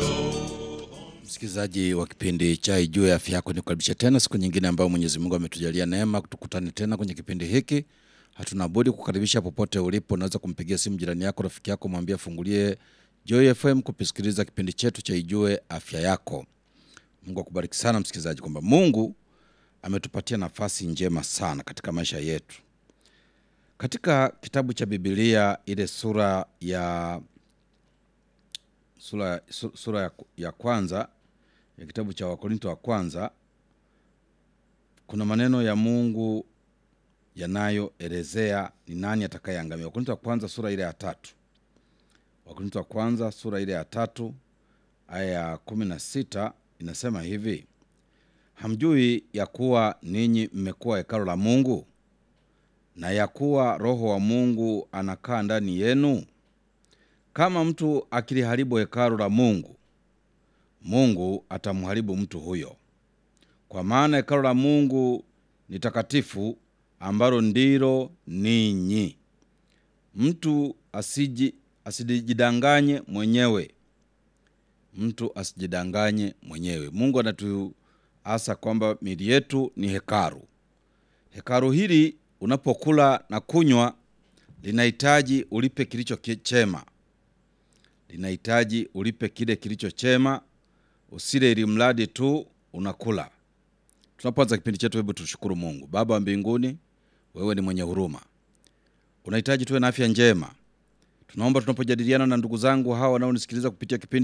Msikilizaji wa kipindi cha Ijue ya Afya Yako, nikukaribisha tena siku nyingine ambayo Mwenyezi Mungu ametujalia neema tukutane tena kwenye kipindi hiki. Hatuna budi kukaribisha popote ulipo. Unaweza kumpigia simu jirani yako, rafiki yako, mwambie afungulie Joy FM kupisikiliza kipindi chetu cha Ijue Afya Yako. Mungu akubariki sana msikilizaji, kwamba Mungu ametupatia nafasi njema sana katika maisha yetu. Katika kitabu cha Biblia ile sura ya sura, su- sura ya, ya kwanza ya kitabu cha Wakorinto wa kwanza kuna maneno ya Mungu yanayoelezea ni nani atakayeangamia. Wakorinto wa kwanza sura ile ya tatu. Wakorinto wa kwanza sura ile ya tatu aya ya kumi na sita inasema hivi: hamjui ya kuwa ninyi mmekuwa hekalo la Mungu na ya kuwa Roho wa Mungu anakaa ndani yenu? Kama mtu akiliharibu hekalu la Mungu, Mungu atamharibu mtu huyo. Kwa maana hekalu la Mungu ni takatifu, ambalo ndilo ninyi. Mtu asiji asijidanganye mwenyewe, mtu asijidanganye mwenyewe. Mungu anatuasa kwamba miili yetu ni hekalu. Hekalu hili unapokula na kunywa linahitaji ulipe kilicho ki- chema, linahitaji ulipe kile kilicho chema, usile ili mradi tu unakula. Tunapoanza kipindi chetu, hebu tushukuru Mungu. Baba wa mbinguni, wewe ni mwenye huruma, unahitaji tuwe na afya njema. Tunaomba tunapojadiliana na ndugu zangu hawa wanaonisikiliza kupitia kipindi